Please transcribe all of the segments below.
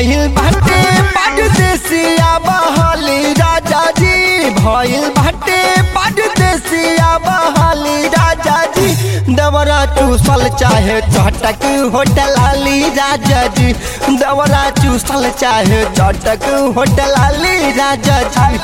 भइल बाटे परदेसिया बहाली राजा जी भइल बाटे परदेसिया बहाली राजा जी दवरा चूसल चाहे चटक होटल आली राजा जी दवरा चूसल चाहे चटक होटल आली राजा जी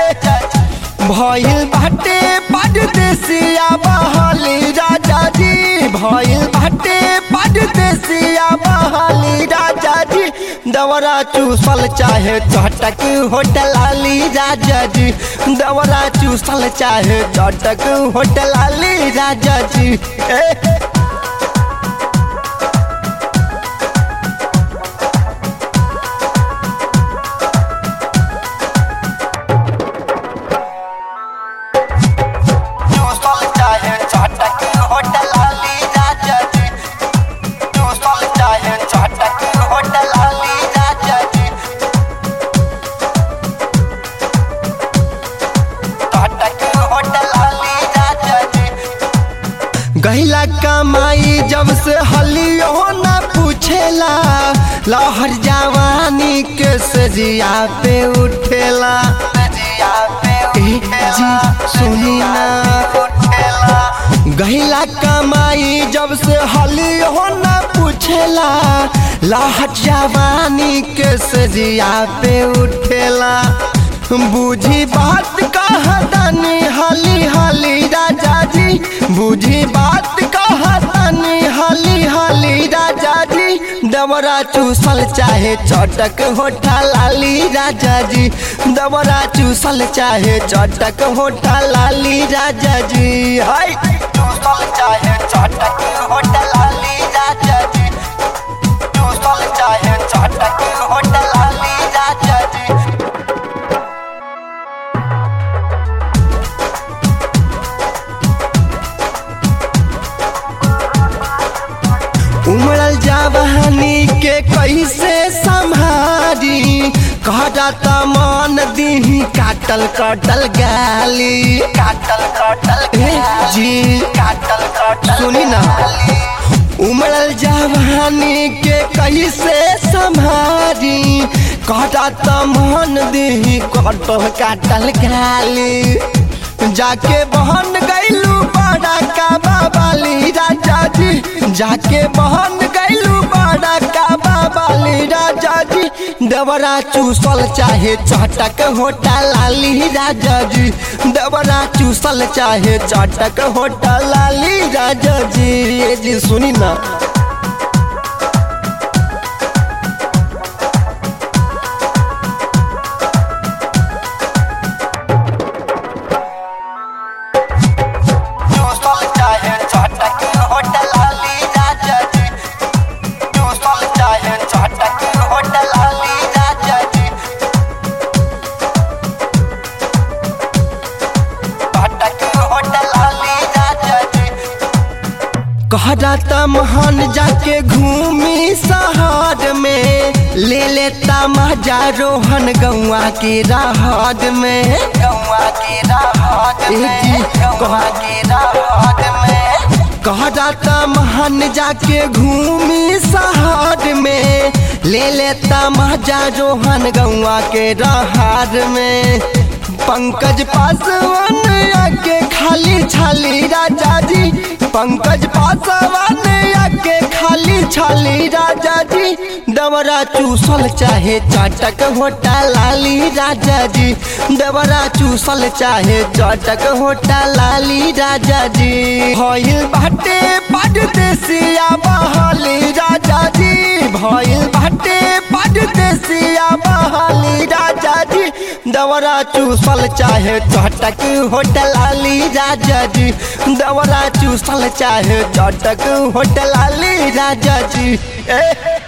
भइल बाटे परदेसिया बहाली राजा जी भइल बाटे परदेसिया बहाली राजा जी दवरा चूसल चाहे चटक होटल आली राजा जी दवरा चूसल चाहे चटक होटल आली राजा जी ए चूसल चाहे चटक होटल आली राजा जी चूसल चाहे चटक होटल आली राजा जी चटक होटल आली राजा जी गहिला कमाई जब से हलियो न पूछेला लहर जवानी के सजिया पे उठेला ए, जी सुनी ना गहिला कमाई जब से हलियो न पूछेला लहर जवानी के सजिया पे उठेला बूझी बात कहतनी हली हली राजा जी बूझी बात कहतनी हली हली राजा जी दवरा चूसल चाहे चटक होठा लाली राजा जी दवरा चूसल चाहे चटक होठा लाली राजा जी हाय चूसल चाहे चटक होठा लाली राजा जी चूसल चाहे चटक होठा लाली राजा जी उमड़ल जवानी के कैसे संभारी कहता मन दी काटल कटल गाली काटल कटल जी काटल कटल सुनी ना उमड़ल जवानी के कैसे संभारी कहता मन दी कटल काटल गाली जाके बहन गैलू बड़ा का बाबाली राजा जी जाके बहन गैलू बड़ा का बाबाली राजा जी दवरा चूसल चाहे चटक होटा लाली राजा जी दवरा चूसल चाहे चटक होटा लाली राजा जी ये जी सुनी ना चूसल चाहे चटक होटल आली राजा जी चूसल चाहे चटक होटल आली राजा जी चटक होटल आली राजा जी कहता महान जाके घूमी शहर में ले लेता मजा रोहन गौआ के राहत में गौआ के राहत में गौआ के राहत में कहता महान जाके घूमी शहर में ले लेता मजा रोहन गौआ के राहत में पंकज पासवान आके खाली छाली राजा जी पंकज पासवान आके खाली छाली राजा जी दवरा चूसल चाहे चटक होटा लाली राजा जी दवरा चूसल चाहे चटक होटा लाली राजा जी भइल बाटे परदेसिया बहाली राजा जी भइल बाटे परदेसिया बहाली राजा जी दवरा चूसल चाहे चटक होटल आली राजा जी दवरा चूसल चाहे चटक होटल आली राजा जी ए